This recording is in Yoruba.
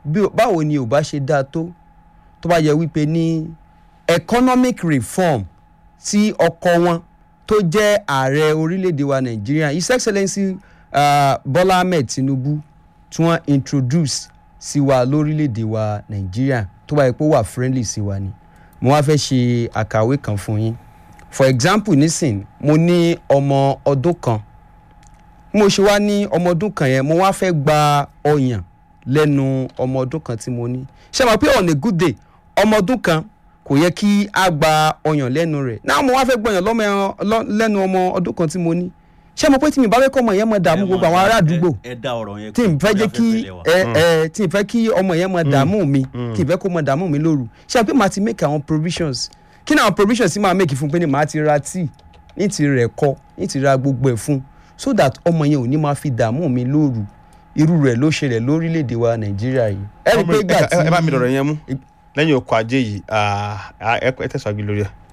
bí- báwo ni ò bá ṣe dáa tó tó bá yẹ wípé ní economic reform tí ọkọ wọn tó jẹ́ ààrẹ orílẹ̀-èdè wa nàìjíríà his excellency uh, bọ́lá ahmed tinubu tí wọ́n introduce sí wa lórílẹ̀-èdè wa nàìjíríà tó bá yẹ pé ó wà friendly sí wa ni mo wá fẹ́ ṣe àkàwé kan fún yín for example nísìn mo ní ọmọ ọdún kan mo ṣe wá ní ọmọ ọdún kan yẹn mo wá fẹ́ gba ọyàn lẹ́nu ọmọ ọdún kan tí mo ní ṣé mo pé on a good day ọmọ ọdún kan kò yẹ kí a gba ọyàn lẹ́nu rẹ̀ náà mo wá fẹ́ gbọyàn lọ́mọ ẹran- lọ́- lẹ́nu ọmọ ọdún kan tí mo ní ṣé mo pé tí mi bá fẹ́ kọ́ ọmọ yẹn mọ̀ dààmú gbogbo àwọn ará àdúgbò ẹ dá ọ̀rọ̀ yẹn tí n fẹ́ jẹ́ kí ẹ ẹ tí n fẹ́ kí ọmọ yẹn máa dààmú mi kí n fẹ́ kó máa dààmú mi lóru ṣé àpé màá ti make àwọn provisions kí ni àwọn provisions tí màá make fún pé ni màá ti ra tíì ní ti rẹ̀ kọ́ ní ti ra gbogbo ẹ̀ fún so that ọmọ yẹn ò ní máa fi dààmú mi lóru irú rẹ̀ ló ṣẹlẹ̀ lórílẹ̀‐èdè wa nàìjíríà yìí ẹ rí i pé ìgbà tí ẹ bá mi dọ̀rọ̀ yẹn mú lẹ́yìn ọkọ̀ ajé yìí ah, ah, ẹ ẹ tẹ̀síwájú lórí ẹ̀.